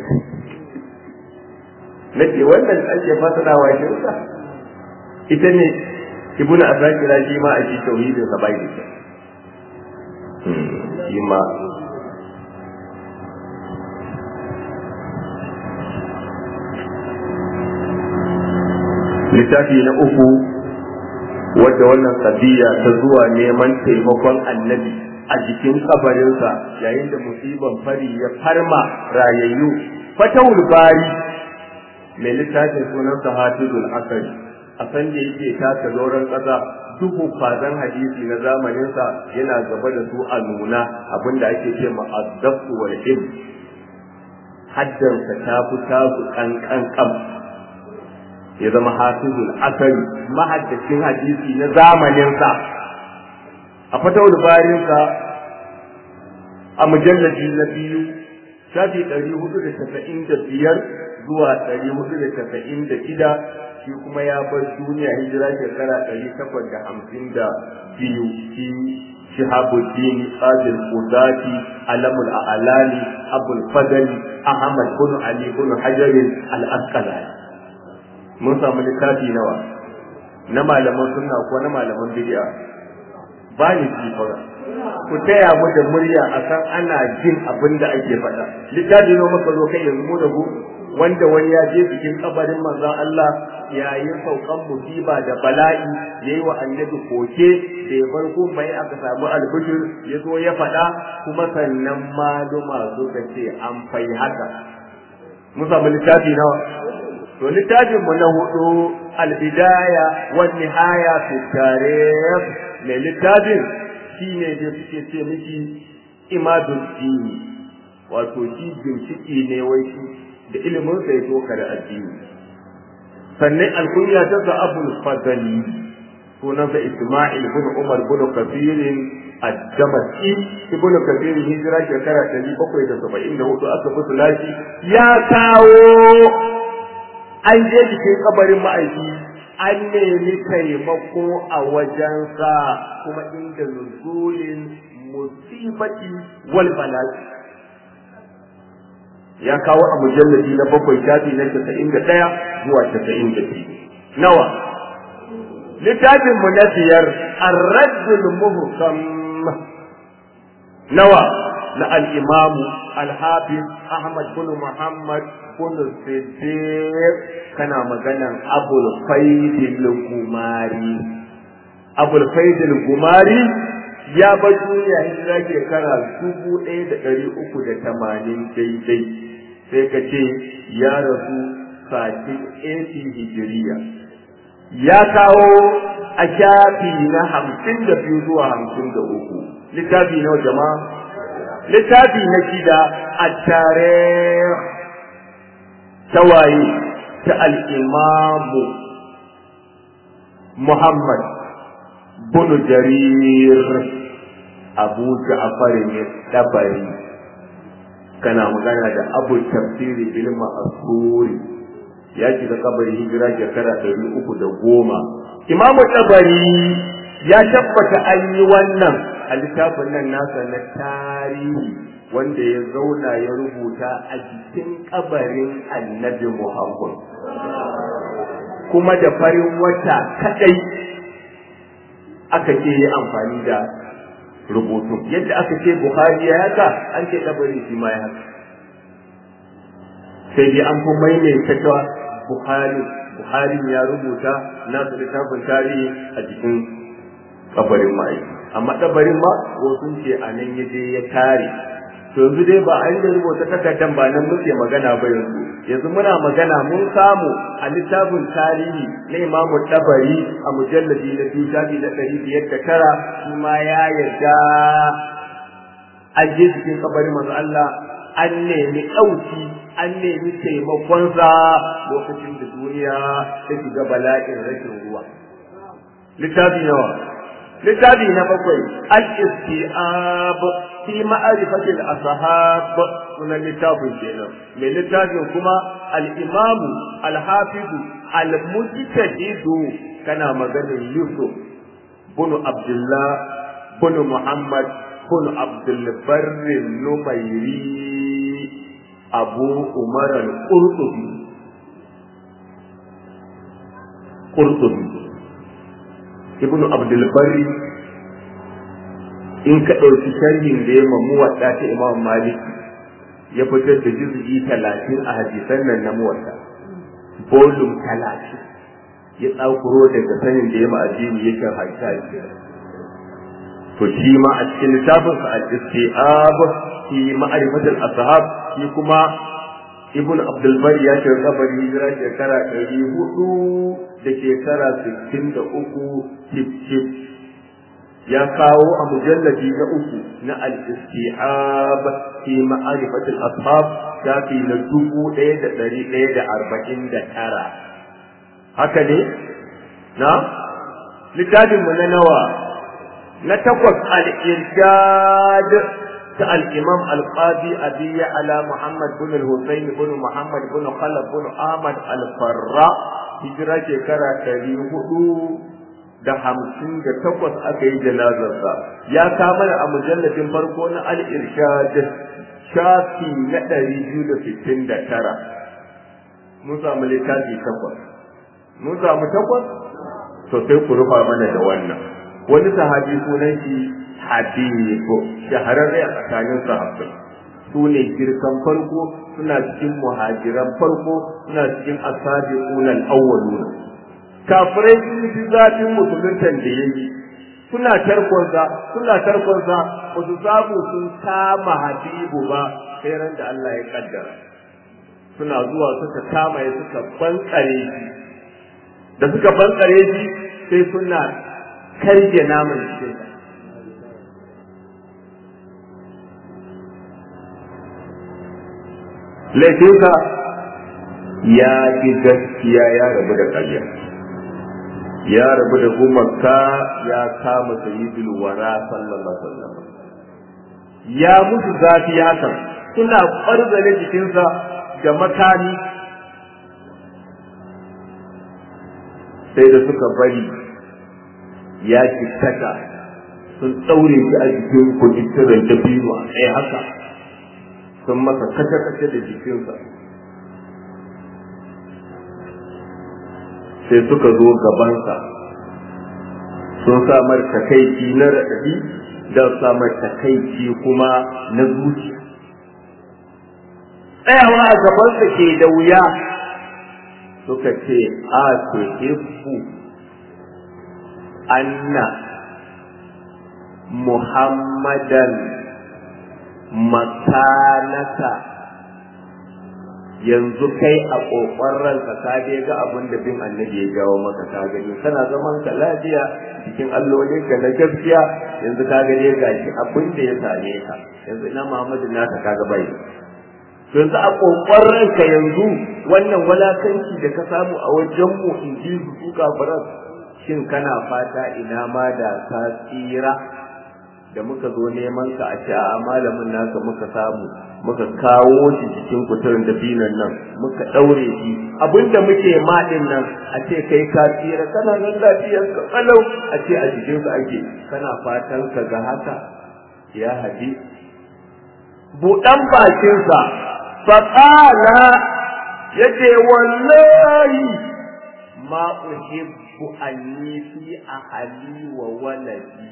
na ce wannan ake fasarawa shirka ita ne ibnu asakira shi ma a shi tauhidin sa bai da shi ma littafi na uku wadda wannan sabiya ta zuwa neman taimakon annabi a jikin kabarinsa yayin da musiban fari ya farma rayayyu fatawul bari mai littafin sunansa hafizul asari a san da yake taka zauren ƙasa duk kwazan hadisi na zamaninsa yana gaba da su a nuna abinda ake ce ma azzafu wal ilm haddansa ta fi tasu kankan kam ya zama hafizul asari mahaddacin hadisi na zamaninsa a fatawul barinsa a mujallaji na biyu shafi ɗari hudu da tasa'in da biyar zuwa ɗari hudu da tasa'in da shida shi kuma ya bar duniya hijira shekara ɗari takwas da hamsin da biyu shi shihabuddin qadir qudati alamul a'lali abul fadli ahmad bin ali bin hajar al asqalani mun samu littafi nawa na malaman sunna ko na malaman bid'a ba ni fara ku taya mu da murya akan ana jin abin da ake faɗa littafi ne muka zo kai yanzu mu da ku wanda wani ya je bikin kabarin manzon Allah yayin saukan musiba da bala'i yayi wa annabi koke da ya bar mai aka samu albishir ya zo ya faɗa kuma sannan maluma suka ce an fai haka mun samu littafi nawa to littafin mu na hudu albidaya wa nihaya fi tarikh mai littafin shine da suke ce miki imadul dini wato shi bincike ne wai shi da ilimin sa ya toka da addini sannan alkunya ta sa abul fadali sunansa isma'il bin umar bin kafirin الدمشقي ابن كثير هجرة شكرا تجي بقوي تسبعين له أكبر ثلاثي يا كاو an je cikin kabarin ma'aiki an nemi taimako a wajensa kuma inda nuzulin musibati wal bala'i ya kawo a mujalladi na bakwai shafi na casa'in da ɗaya zuwa casa'in da biyu nawa littafin mu na biyar arraddul muhkam nawa na al-imamu al-hafiz ahmad bin muhammad bin siddiq kana maganan abul faidil gumari abul faidil gumari ya bar duniya hijira shekara dubu ɗaya da ɗari uku da tamanin daidai sai ka ce ya rasu sati esi hijiriya ya kawo a shafi na hamsin da biyu zuwa hamsin da uku littafi nawa jama'a littafi na shida a tare tawaye ta al'imamu Muhammad bunu jarir abu ja'far ne dabari kana magana da abu tafsiri bil ma'asuri ya shiga kabari hijira shekara ɗari uku da goma imamu dabari ya tabbata an yi wannan a littafin nan nasa na tarihi wanda ya zauna ya rubuta a jikin kabarin annabi Muhammad kuma da farin wata kadai aka ce yi amfani da rubutu yadda aka ce Bukhari ya haka an ce kabari shi ma ya haka sai dai an fi maimaita cewa Bukhari Bukhari ya rubuta nasu littafin tarihi a jikin kabarin ma'aiki amma kabarin ma wasu ce a nan ya je ya tare to yanzu dai ba an da rubuta takardan ba nan muke magana ba yanzu yanzu muna magana mun samu a littafin tarihi na imamu tabari a mujalladi na biyu shafi na ɗari biyar da tara shi ma ya yarda an je cikin kabarin manzo Allah an nemi ɗauki an nemi taimakonsa lokacin da duniya ta shiga bala'in rashin ruwa littafi nawa littafi na bakwai al-istiab fi ma'rifatil ashab sunan littafin kenan mai littafin kuma al-imamu al-hafizu al-mujtahidu kana maganin yusuf bunu abdullah bunu muhammad bunu abdul barri numairi abu umar al-qurtubi qurtubi ibnu abdul barri in ka ɗauki sharhin da ya mamu wadda ta imam malik ya fitar da juz'i talatin a hadisan nan na muwadda bolum talatin ya tsakuro daga sanin da ya ma addini yake haita to shi ma a cikin littafin sa al-istiab fi ma'rifatul ashab shi kuma ibn abdulbar ya ce kabari hijira shekara ɗari hudu da shekara sittin da uku cif ya kawo a mujalladi na uku na al-istihab fi ma'arifatul ashab shafi na dubu ɗaya da ɗari ɗaya da arba'in da tara haka ne na littafin mu na nawa na takwas al-irshad ta al-imam al-qadi abi ala muhammad bin al-husayn bin muhammad bin khalaf bin ahmad al-farra hijira shekara ɗari hudu da hamsin da takwas aka yi janazarsa ya kama a mujalladin farko na al-irshad shafi na ɗari biyu da sittin da tara mun samu littafi takwas mun samu takwas to sai ku rufa mana da wannan wani sahabi sunan shi habibu shahararre a tsakanin sahabbai su ne girkan farko suna cikin muhajiran farko suna cikin asabiqun al-awwaluna kafirai sun ji zafin musuluntan da yayi suna tarkonsa suna tarkonsa ba su samu sun kama habibu ba sai ran da Allah ya kaddara suna zuwa suka kama ya suka bankare shi da suka bankare shi sai suna karge naman cikin laifinsa ya ji gaskiya ya rabu da ƙarya ya rabu da gumaka ya kama sayyidul wara sallallahu alaihi wasallam ya musu zafi hakan suna ƙwarzane jikinsa da makami sai da suka bari ya kittaka sun ɗaure shi a jikin kujittiran dabino a tsaye haka sun masa kace-kace da jikinsa sai suka zo gabansa sun samar takaici na raɗaɗi da samar takaici kuma na zuciya tsayawa a gabansa ke da wuya suka ce a ce ifu anna muhammadan makanaka yanzu kai a kokon ranka ka dai ga abin da bin annabi ya jawo maka ka gani kana zaman ka lafiya cikin allolin ka na gaskiya yanzu ka ga dai gashi abin da ya same ka yanzu ina Muhammadu naka ka ga bai yanzu a kokon ranka yanzu wannan walakanci da ka samu a wajen mu in ji su kafiran shin kana fata ina ma da ka tsira da muka zo neman ka a ce a malamin naka muka samu muka kawo shi cikin kuturin dabinan nan muka daure shi abinda muke maɗin nan a ce kai ka tsira kana nan lafiyar ka kalau a ce a jikin ka ake kana fatan ka ga haka ya haji buɗan bakinsa faƙala yace wallahi ma uhibbu anni fi ahli wa waladi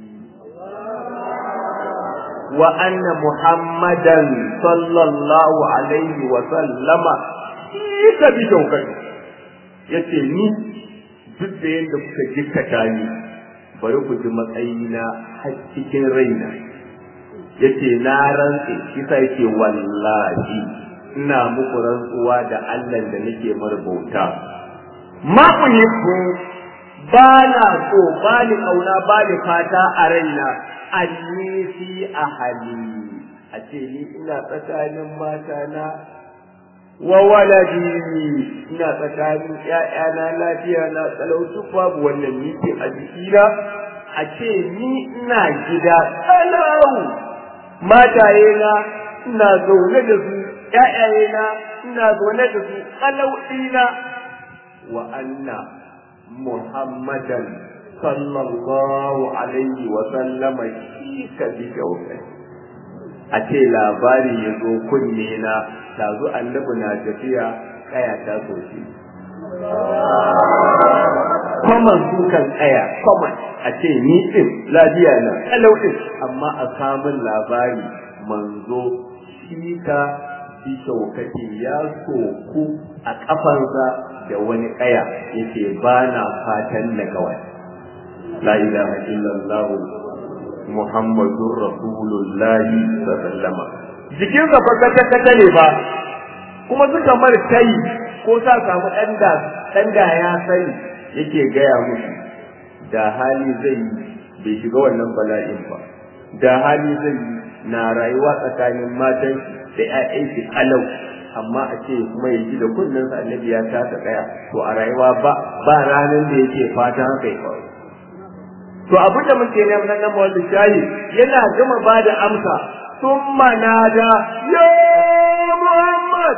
وأن محمدا صلى الله عليه وسلم شيك بشوكته yace ni duk da yadda kuka jikkata ni bari ku ji matsayina har cikin raina yace na rantse kisa yake wallahi ina muku rantsuwa da Allah da nake marbauta ma uhibbu ba na so ba ni kauna ba ni fata a raina anni fi ahali a ce ni ina tsakanin matana wa waladi ina tsakanin ƴaƴana lafiya na talautu babu wannan miki a jikina a ce ni ina gida tsalau mataye na ina zaune da su ƴaƴaye na ina zaune da su tsalau ɗina wa anna muhammadan sallallahu alaihi wa sallama shi ka bi kyautai a ce labari ya zo kunne na tazu annabi na tafiya kaya ta soke kwaman sukan kaya kwaman a ce ni din lafiya na kalau din amma a samun labari manzo shi ka bi kyaukati ya soku a kafansa da wani kaya yake ba na fatan na kawai لا إله إلا الله محمد رسول الله صلى الله عليه وسلم jikinsa fa kata kata ne ba kuma suka mar kai ko sa samu ɗan da ɗan da ya sani yake gaya musu da hali zai yi bai shiga wannan bala'in ba da hali zai yi na rayuwa tsakanin matan da ƴaƴan shi kalau amma a ce kuma ya ji da kunnen sa annabi ya taka tsaya to a rayuwa ba ba ranar da yake fata haka ya faru to abin da muke ne nan nan wanda shayi yana gama ba da amsa summa nada ya muhammad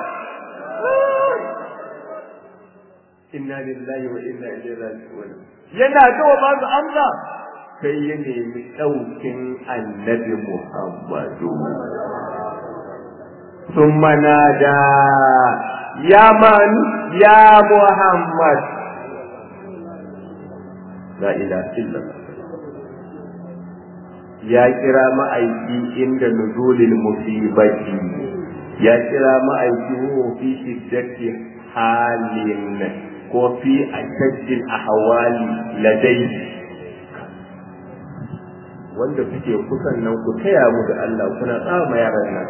inna lillahi wa inna ilaihi raji'un yana gama ba su amsa sai ya nemi ɗaukin annabi muhammadu ثم نادى يا من يا محمد لا إله إلا الله ya kira ma'aiki inda nuzulil musibati ya kira ma'aiki huwa fi shiddati halin ko fi ashaddil ahwali ladai wanda kuke kusan nan ku taya mu da Allah kuna tsama yaran nan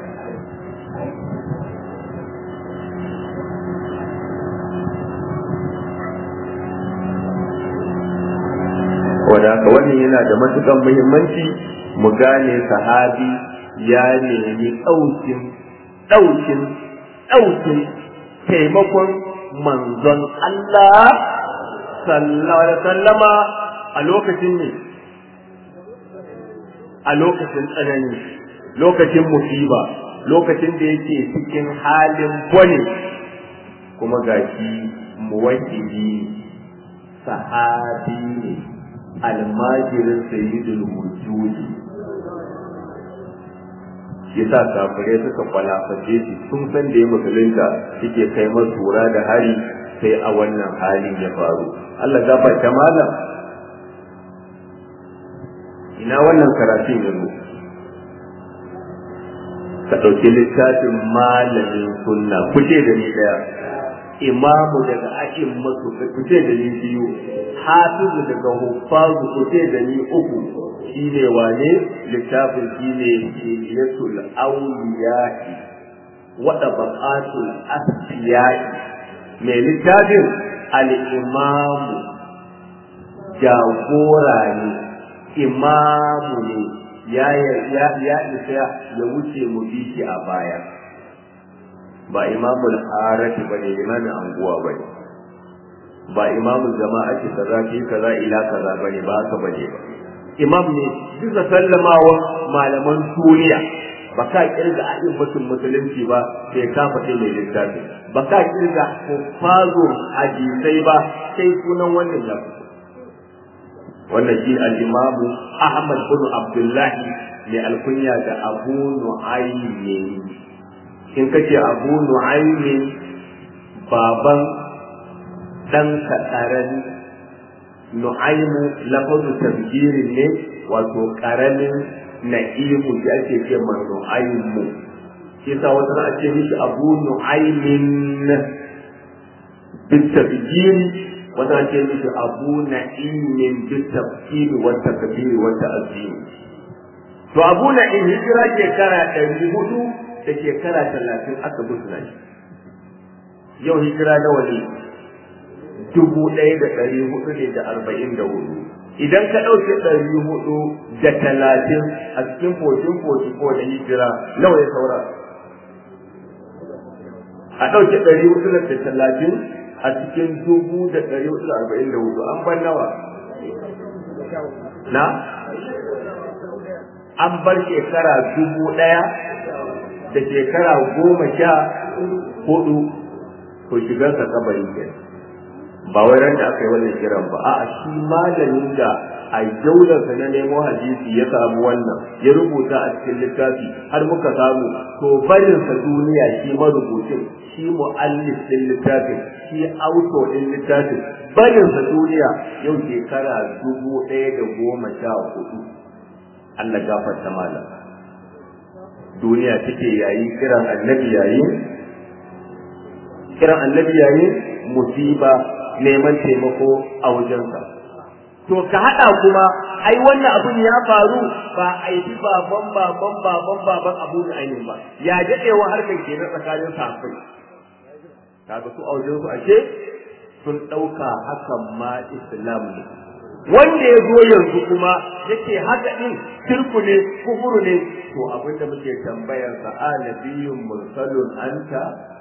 wadda haka wannan yana da matukan muhimmanci mu gane sahabi ya nemi ɗaukin ɗaukin ɗaukin taimakon manzon Allah sallallahu alaihi sallama a lokacin ne a lokacin tsanani lokacin musiba lokacin da yake cikin halin bane kuma gashi muwakili sahabi ne almajirin sayyidul wujudi shi yasa kafirai suka kwalaface shi sun san da ya musulunta suke kai masura da hari sai a wannan halin ya faru Allah gafarta malam ina wannan karatun yanzu ka ɗauki littafin malamin sunna kuce da ni ɗaya imamu daga akin masu kuce da ni biyu hafizu daga huffazu kuce da ni uku shine wane littafin shine hiliyatul awliya'i wa tabaqatul asfiya'i mai littafin al-imamu jagora ne imamu ne ya ya ya isa ya wuce mu bi shi a baya ba imamul harati bane imamin anguwa bane ba imamul jama'ati kaza ki kaza ila kaza bane ba haka bane ba imam ne bisa sallamawa malaman duniya ba ka kirga a'in mutum musulunci ba sai ka faɗi mai littafi ba ka kirga fazo hadisai ba sai sunan wannan ya fito wannan shi al-imamu Ahmad bin Abdullahi mai alkunya da Abu Nu'aymin in kace Abu Nu'aymin baban dan kadaran Nu'aymu lafazu tabjirin ne wato karamin na'imu da ake ce ma Nu'aymu shi yasa wata a ce mishi Abu Nu'aymin بالتفجير wata ce mishi abu na'imin bi tafsir wa takbir wa ta'zim to abu na'im hijira shekara ɗari hudu da shekara talatin aka busna shi yau hijira nawa ne dubu ɗaya da ɗari hudu ne da arba'in da hudu idan ka ɗauke ɗari hudu da talatin a cikin fotin fotin ko da hijira nawa ya saura a ɗauke ɗari hudu da talatin a cikin dubu da ɗari hudu arba'in da hudu an ban nawa na an bar shekara dubu ɗaya da shekara goma sha hudu to shigar ka kabari ke ba wai ran da aka yi wannan kiran ba a'a shi malamin da a jaularsa na nemo hadisi ya samu wannan ya rubuta a cikin littafi har muka samu to barinsa duniya shi marubucin shi mu'allif din littafin shi auto din littafin barinsa duniya yau shekara dubu ɗaya da goma sha hudu Allah gafarta malam duniya take yayi kiran annabi yayi kiran annabi yayi musiba neman taimako a wajensa to ka haɗa kuma ai wannan abun ya faru ba a yi baban baban baban baban abu da ainihin ba ya daɗewa harkar ke na tsakanin safai kaga su auje su ashe sun ɗauka hakan ma islam ne wanda ya zo yanzu kuma yake haka din shirku ne kufuru ne to abinda muke tambayar sa a nabiyyun mursalun anta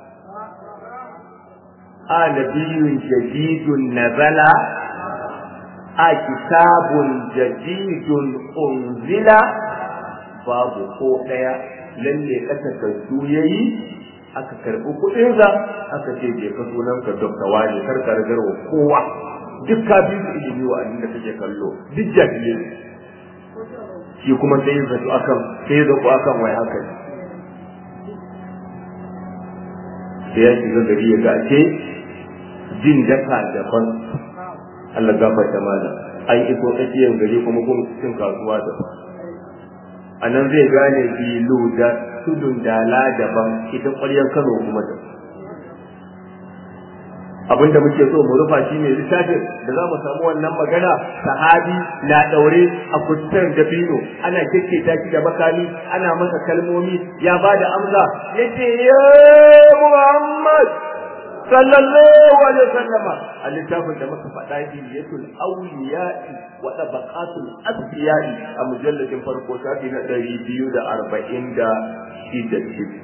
a nabiyyun jadidun nazala a kitabun jadidun unzila babu ko daya lalle kasa kansu yayi aka karbi kudin sa aka ce je ka sunan ka dokta wani karka ragarwa kowa duk ka bi su ilimi wa abin da kake kallo duk jahili shi kuma sai zato akan sai zato akan wai haka ne sai ya shiga gari ya gace jin daka daban Allah gafarta mana an iso tsakiyar gari kuma kun cin kasuwa daban a nan zai gane bilu da tudun dala daban ita ƙwaryar kano kuma daban abin da muke so mu rufa shi ne littafin da za mu samu wannan magana sahabi na daure a kusurin dabino ana kekketa shi da makami ana masa kalmomi ya ba da amsa yace ya Muhammad sallallahu alaihi wasallama a littafin da muka faɗa hiliyatul awliya'i wa tabaqatul asfiya'i a mujalladin farko shafi na ɗari biyu da arba'in da shida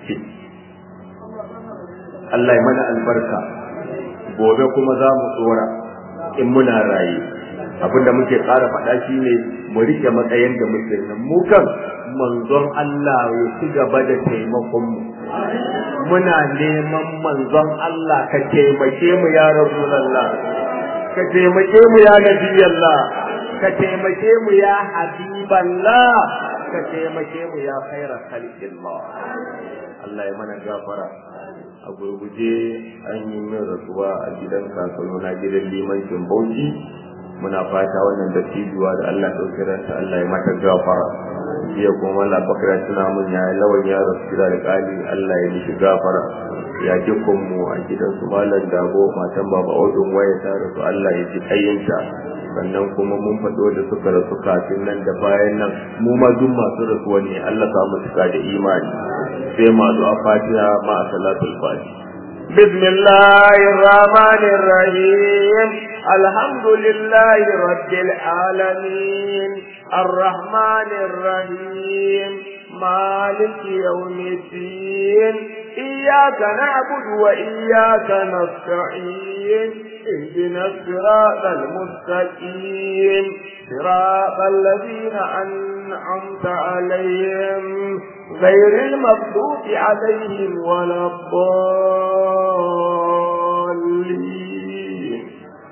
Allah ya mana albarka gobe kuma za mu tsora in muna raye abinda muke ƙara faɗa shi ne mu rike matsayin da muke nan mu kan manzon Allah ya ci gaba da taimakon mu muna neman manzon Allah ka taimake mu ya Rasulullah ka taimake mu ya Nabiyallah ka taimake mu ya Habiballah ka taimake mu ya khaira khalqillah Allah ya mana gafara a gurguje an yi min rasuwa a gidan kakano na gidan limancin bauchi muna fata wannan dattijuwa da Allah ɗauki ranta Allah ya mata gafara jiya kuma Allah bakira tuna mun ya lawan ya rasu da alƙali Allah ya mishi gafara ya dukkan mu a gidan su malam dago matan baba odun waya ta rasu Allah ya ji kayyanta sannan kuma mun faɗo da suka rasu kafin nan da bayan nan mu ma duk masu rasuwa ne Allah ka mu cika da imani sai masu a fatiha ma a salatul fatiha بسم الله الرحمن الرحيم الحمد لله رب العالمين الرحمن الرحيم مالك يوم الدين إياك نعبد وإياك نستعين اهدنا الصراط المستقيم صراط الذين أنعمت عليهم غير المغضوب عليهم ولا الضالين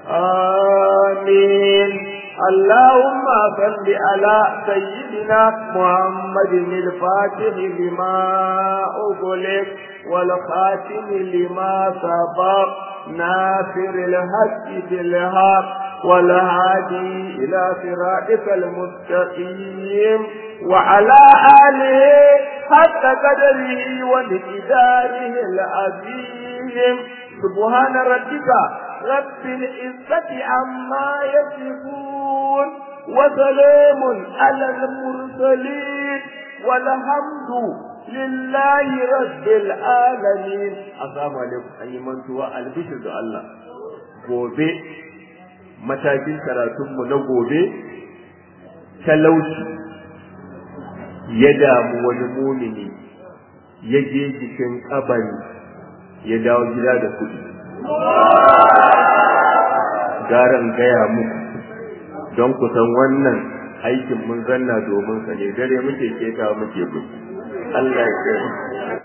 آمين اللهم صل على سيدنا محمد الفاتح لما أغلق والخاتم لما سبق ناصر الحق بالحق والهادي إلى صراطك المستقيم وعلى آله حتى قدره ومقداره العظيم سبحان ربك رب العزة عما يصفون وسلام على المرسلين والحمد لله رب العالمين assalamu alaikum an yi mantuwa albishir da Allah gobe matakin karatunmu na gobe talauci ya damu wani mumini ya je jikin kabari ya dawo gida da kuɗi garan gaya muku don ku san wannan aikin mun zanna domin sa ne dare muke keta muke gudu Allah ya